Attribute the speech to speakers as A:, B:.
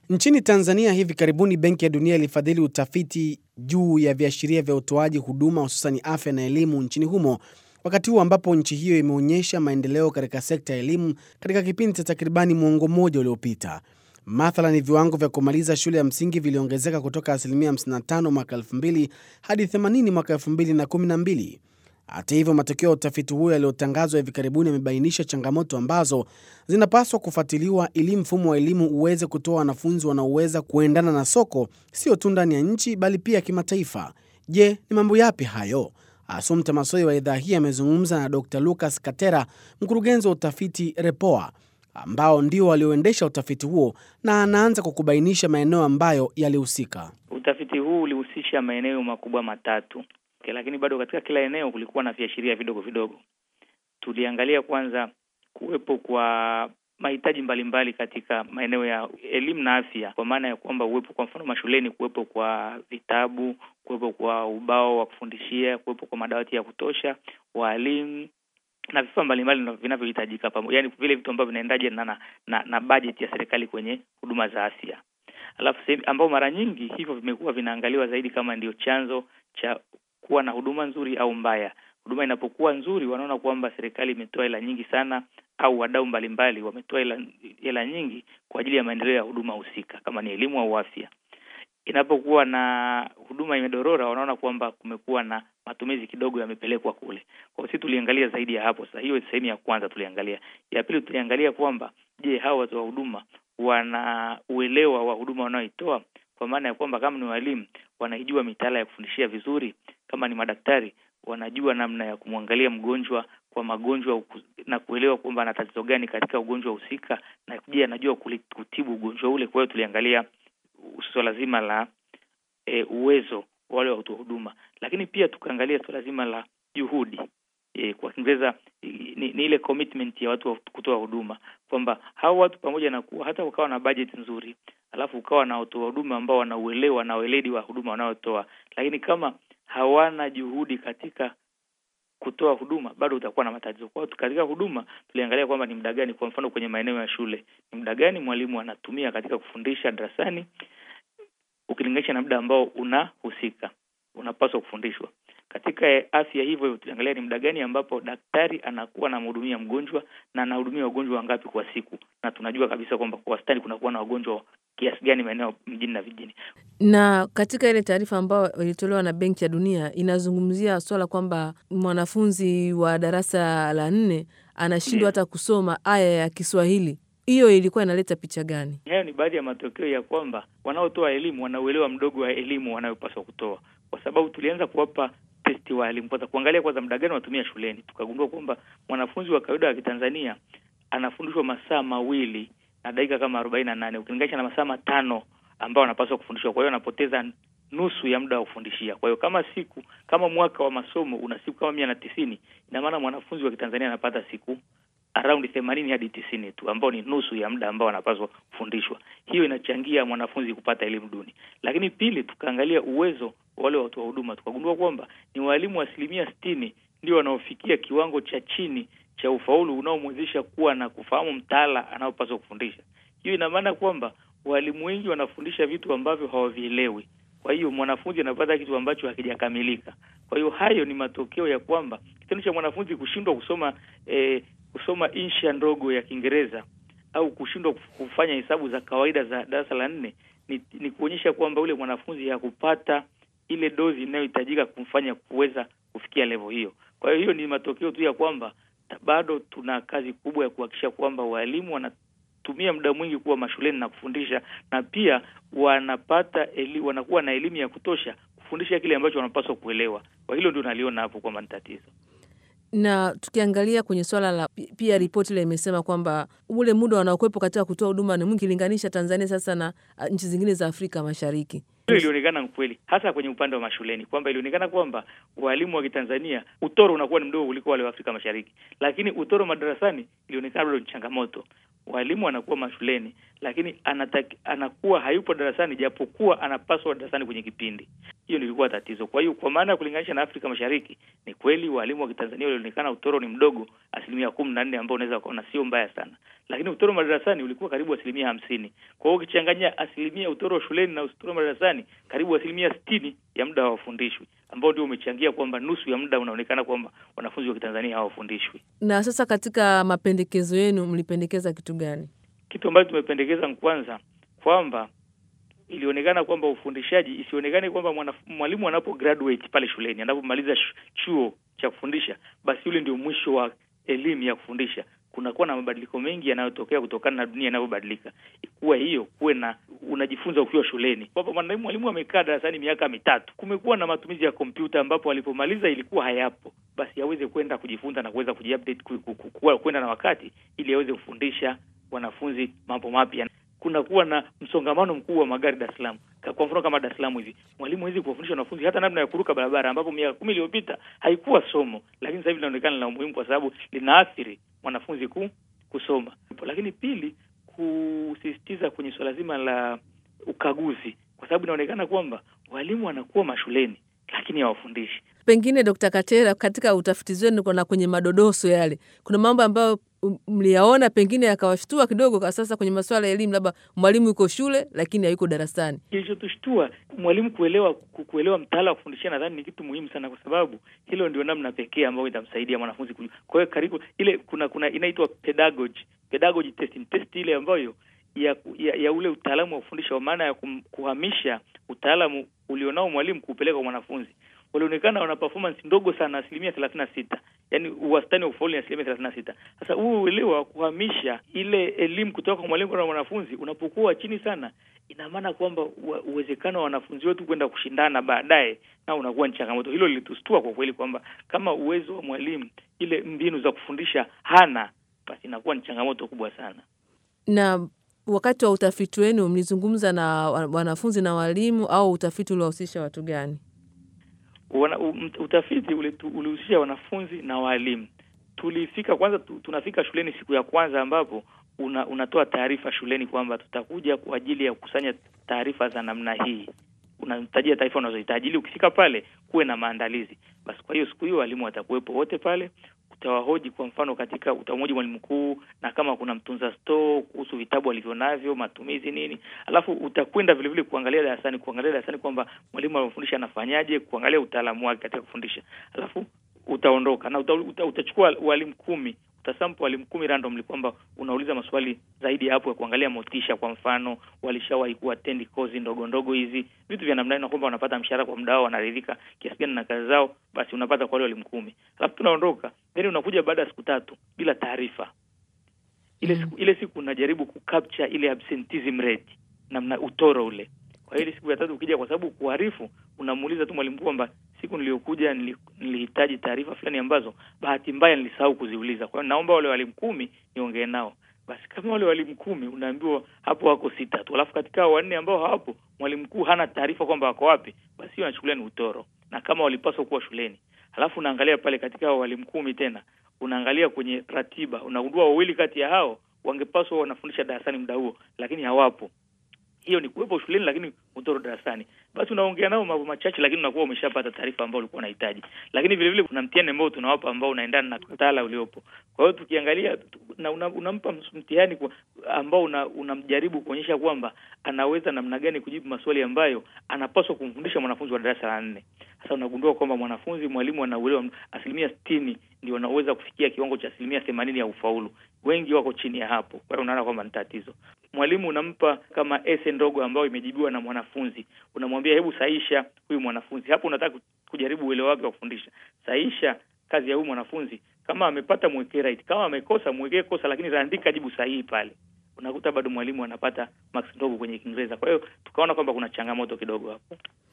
A: Nchini Tanzania hivi karibuni Benki ya Dunia ilifadhili utafiti juu ya viashiria vya utoaji huduma hususani afya na elimu nchini humo, wakati huu ambapo nchi hiyo imeonyesha maendeleo katika sekta ya elimu katika kipindi cha takribani mwongo mmoja uliopita. Mathalan, viwango vya kumaliza shule ya msingi viliongezeka kutoka asilimia 55 mwaka 2000 hadi 80 mwaka 2012. Hata hivyo, matokeo ya utafiti huo yaliyotangazwa hivi karibuni yamebainisha changamoto ambazo zinapaswa kufuatiliwa ili mfumo wa elimu uweze kutoa wanafunzi wanaoweza kuendana na soko, sio tu ndani ya nchi bali pia kimataifa. Je, ni mambo yapi hayo? Asumta Masoi wa idhaa hii amezungumza na Dr Lucas Katera, mkurugenzi wa utafiti REPOA, ambao ndio walioendesha utafiti huo, na anaanza kwa kubainisha maeneo ambayo yalihusika.
B: Utafiti huu ulihusisha maeneo makubwa matatu okay, lakini bado katika kila eneo kulikuwa na viashiria vidogo vidogo. Tuliangalia kwanza kuwepo kwa mahitaji mbalimbali katika maeneo ya elimu na afya, kwa maana ya kwamba uwepo kwa mfano mashuleni, kuwepo kwa vitabu, kuwepo kwa ubao wa kufundishia, kuwepo kwa madawati ya kutosha, walimu na vifaa mbalimbali vinavyohitajika pamoja, yani vile vitu ambavyo vinaendaje na, na, na, na bajeti ya serikali kwenye huduma za afya. Alafu sehemu ambao mara nyingi hivyo vimekuwa vinaangaliwa zaidi kama ndio chanzo cha kuwa na huduma nzuri au mbaya. Huduma inapokuwa nzuri, wanaona kwamba serikali imetoa hela nyingi sana, au wadau mbalimbali wametoa hela hela nyingi kwa ajili ya maendeleo ya huduma husika, kama ni elimu au afya. Inapokuwa na huduma imedorora, wanaona kwamba kumekuwa na matumizi kidogo yamepelekwa kule. Kwa hiyo sisi tuliangalia zaidi ya hapo. Sasa hiyo sehemu ya kwanza tuliangalia. Ya pili tuliangalia kwamba je, hawa watu wa huduma wana uelewa wa huduma wanaoitoa, kwa maana ya kwamba kama ni walimu wanaijua mitaala ya kufundishia vizuri, kama ni madaktari wanajua namna ya kumwangalia mgonjwa kwa magonjwa na kuelewa kwamba ana tatizo gani katika ugonjwa husika, na je anajua kutibu ugonjwa ule. Kwa hiyo tuliangalia suala zima la e, uwezo wale watu wa huduma, lakini pia tukaangalia suala zima la juhudi e, kwa Kiingereza ni, ni ile commitment ya watu wa kutoa huduma, kwamba hao watu pamoja na kuwa hata ukawa na budget nzuri, alafu ukawa na watu wa huduma ambao wanauelewa na weledi wa huduma wanayotoa, lakini kama hawana juhudi katika kutoa huduma bado utakuwa na matatizo. Kwa hiyo katika huduma tuliangalia kwamba ni muda gani, kwa mfano kwenye maeneo ya shule, ni muda gani mwalimu anatumia katika kufundisha darasani ukilinganisha na muda ambao unahusika unapaswa kufundishwa. Katika afya hivyo hivyo tuliangalia ni muda gani ambapo daktari anakuwa anamhudumia mgonjwa na anahudumia wagonjwa wangapi kwa siku, na tunajua kabisa kwamba kwa wastani kunakuwa na wagonjwa kiasi gani maeneo mjini na vijijini.
C: Na katika ile taarifa ambayo ilitolewa na Benki ya Dunia inazungumzia swala kwamba mwanafunzi wa darasa la nne anashindwa hata kusoma aya ya Kiswahili. Hiyo ilikuwa inaleta picha gani?
B: Hayo ni baadhi ya matokeo ya kwamba wanaotoa elimu wanauelewa mdogo wa elimu wanayopaswa kutoa, kwa sababu tulianza kuwapa testi wa elimu kwanza, kuangalia kwanza muda gani wanatumia shuleni. Tukagundua kwamba mwanafunzi wa kawaida wa Kitanzania anafundishwa masaa mawili na dakika kama arobaini na nane ukilinganisha na masaa matano ambao wanapaswa kufundishwa. Kwa hiyo anapoteza nusu ya muda wa kufundishia. Kwa hiyo kama siku kama mwaka wa masomo una siku kama mia na tisini, ina maana mwanafunzi wa Kitanzania anapata siku around themanini hadi tisini tu, ambao ni nusu ya muda ambao anapaswa kufundishwa. Hiyo inachangia mwanafunzi kupata elimu duni. Lakini pili, tukaangalia uwezo wa wale watu wa huduma, tukagundua kwamba ni walimu asilimia sitini ndio wanaofikia kiwango cha chini cha ufaulu unaomwezesha kuwa na kufahamu mtaala anaopaswa kufundisha. Hiyo ina maana kwamba walimu wengi wanafundisha vitu ambavyo hawavielewi. Kwa hiyo mwanafunzi anapata kitu ambacho hakijakamilika. Kwa hiyo hayo ni matokeo ya kwamba kitendo cha mwanafunzi kushindwa kusoma eh, kusoma insha ndogo ya Kiingereza au kushindwa kufanya hesabu za kawaida za darasa la nne ni, ni kuonyesha kwamba ule mwanafunzi hakupata ile dozi inayohitajika kumfanya kuweza kufikia level hiyo. Kwa hiyo hiyo ni matokeo tu ya kwamba bado tuna kazi kubwa ya kuhakikisha kwamba walimu wanatumia muda mwingi kuwa mashuleni na kufundisha, na pia wanapata eli, wanakuwa na elimu ya kutosha kufundisha kile ambacho wanapaswa kuelewa. Kwa hilo ndio naliona hapo kwamba ni tatizo
C: na tukiangalia kwenye swala la pia, ripoti ile imesema kwamba ule muda wanaokuwepo katika kutoa huduma ni mwingi ukilinganisha Tanzania sasa na nchi zingine za Afrika Mashariki.
B: Hiyo ilionekana kweli, hasa kwenye upande wa mashuleni, kwamba ilionekana kwamba walimu wa Kitanzania utoro unakuwa ni mdogo kuliko wale wa Afrika Mashariki, lakini utoro madarasani ilionekana bado ni changamoto. Walimu anakuwa mashuleni, lakini anataki, anakuwa hayupo darasani, japokuwa anapaswa darasani kwenye kipindi. Hiyo nilikuwa tatizo. Kwa hiyo kwa maana ya kulinganisha na Afrika Mashariki, ni kweli walimu wa Kitanzania walionekana utoro ni mdogo, asilimia kumi na nne, ambao unaweza kuona sio mbaya sana, lakini utoro madarasani ulikuwa karibu asilimia hamsini. Kwa hiyo ukichanganya asilimia utoro shuleni na utoro madarasani, karibu asilimia sitini ya muda hawafundishwi, ambao ndio umechangia kwamba nusu ya muda unaonekana kwamba wanafunzi wa Kitanzania hawafundishwi.
C: Na sasa katika mapendekezo yenu mlipendekeza kitu gani?
B: Kitu ambacho tumependekeza ni kwanza kwamba ilionekana kwamba ufundishaji isionekane kwamba mwalimu anapo graduate pale shuleni, anapomaliza chuo cha kufundisha, basi yule ndio mwisho wa elimu ya kufundisha. Kunakuwa na mabadiliko mengi yanayotokea kutokana na dunia inavyobadilika. Kuwa hiyo kuwe na unajifunza ukiwa shuleni, kwamba mwalimu amekaa darasani miaka mitatu, kumekuwa na matumizi ya kompyuta, ambapo alipomaliza ilikuwa hayapo, basi aweze kwenda kujifunza na kuweza kujiupdate, kwenda na wakati, ili aweze kufundisha wanafunzi mambo mapya. Kunakuwa na msongamano mkubwa wa magari Dar es Salaam. Kwa mfano kama Dar es Salaam hivi, mwalimu hawezi kuwafundisha wanafunzi hata namna ya kuruka barabara, ambapo miaka kumi iliyopita haikuwa somo, lakini sasa hivi linaonekana la umuhimu kwa sababu linaathiri mwanafunzi ku, kusoma. Lakini pili, kusisitiza kwenye suala zima la ukaguzi, kwa sababu inaonekana kwamba walimu wanakuwa mashuleni lakini hawafundishi.
C: Pengine Dkt. Katera, katika utafiti wenu na kwenye madodoso yale, kuna mambo ambayo mliyaona pengine yakawashtua kidogo, kwa sasa kwenye masuala ya elimu, labda mwalimu yuko shule lakini hayuko darasani.
B: Kilichotushtua mwalimu kuelewa kuelewa mtaala wa kufundishia, nadhani ni kitu muhimu sana, kwa sababu hilo ndio namna pekee ambayo itamsaidia mwanafunzi kujua. Kwa hiyo karibu ile kuna kuna inaitwa pedagogy pedagogy testing test ile ambayo ya, ya, ya ule utaalamu wa kufundisha, kwa maana ya kum, kuhamisha utaalamu ulionao mwalimu kuupeleka kwa mwanafunzi walionekana wana performance ndogo sana, asilimia thelathini na sita yaani uwastani wa ufaulu ni asilimia thelathini na sita Sasa huu uelewa wa kuhamisha ile elimu kutoka kwa mwalimu kwenda mwanafunzi unapokuwa chini sana, ina maana kwamba uwezekano wa wanafunzi wetu kwenda kushindana baadaye na unakuwa ni changamoto. Hilo lilitustua kwa kweli, kwamba kama uwezo wa mwalimu ile mbinu za kufundisha hana, basi inakuwa ni changamoto kubwa sana.
C: Na wakati wa utafiti wenu mlizungumza na wanafunzi na walimu, au utafiti uliwahusisha watu gani?
B: Wana, utafiti ulihusisha wanafunzi na walimu. Tulifika kwanza tu, tunafika shuleni siku ya kwanza ambapo una, unatoa taarifa shuleni kwamba tutakuja kwa ajili ya kukusanya taarifa za namna hii, unatajia taarifa unazohitaji ili ukifika pale kuwe na maandalizi. Basi kwa hiyo siku hiyo walimu watakuwepo wote pale, utawahoji kwa mfano, katika utamhoji mwalimu mkuu na kama kuna mtunza store kuhusu vitabu alivyonavyo, matumizi nini, alafu utakwenda vile vile kuangalia darasani, kuangalia darasani kwamba mwalimu anafundisha anafanyaje, kuangalia utaalamu wake katika kufundisha, alafu utaondoka na uta, uta, utachukua walimu kumi utasampo walimu kumi randomly, kwamba unauliza maswali zaidi ya hapo ya kuangalia motisha. Kwa mfano, walishawahi kuattend kozi ndogo ndogo hizi, vitu vya namna hiyo, na kwamba wanapata mshahara kwa muda wao, wanaridhika kiasi gani na kazi zao, basi unapata kwa wale walimu kumi, alafu tunaondoka, then unakuja baada ya siku tatu bila taarifa. Ile siku ile siku unajaribu kucapture ile absenteeism rate, namna utoro ule. Kwa hiyo ile siku ya tatu ukija, kwa sababu kuharifu, unamuuliza tu mwalimu kwamba siku niliyokuja nilihitaji taarifa fulani ambazo bahati mbaya nilisahau kuziuliza. Kwa hiyo naomba wale walimu kumi niongee nao. Basi kama wale walimu kumi unaambiwa hapo wako sita tu, alafu katika wanne ambao hawapo mwalimu mkuu hana taarifa kwamba wako wapi, basi hiyo anachukulia ni utoro, na kama walipaswa kuwa shuleni. Alafu unaangalia pale katika hao walimu kumi tena unaangalia kwenye ratiba, unagundua wawili kati ya hao wangepaswa wanafundisha darasani muda huo, lakini hawapo. Hiyo ni kuwepo shuleni lakini utoro darasani. Basi unaongea nao mambo machache, lakini unakuwa umeshapata taarifa ambayo ulikuwa unahitaji. Lakini vile vile kuna mtihani ambao tunawapa ambao unaendana na mtaala uliopo. Kwa hiyo tukiangalia na una, unampa mtihani ambao unamjaribu una kuonyesha kwamba anaweza namna gani kujibu maswali ambayo anapaswa kumfundisha mwanafunzi wa darasa la nne. Sasa unagundua kwamba mwanafunzi mwalimu anauelewa asilimia sitini ndio wanaweza kufikia kiwango cha asilimia themanini ya ufaulu. Wengi wako chini ya hapo. Kwa hiyo unaona kwamba ni tatizo. Mwalimu unampa kama ese ndogo ambayo imejibiwa na mwanafunzi, unamwambia hebu sahisha huyu mwanafunzi. Hapo unataka kujaribu uelewa wake wa kufundisha. Sahisha kazi ya huyu mwanafunzi, kama amepata mwekee right, kama amekosa mwekee kosa, lakini andika jibu sahihi pale. Unakuta bado mwalimu anapata marks ndogo kwenye Kiingereza. Kwa hiyo tukaona kwamba kuna changamoto kidogo hapo.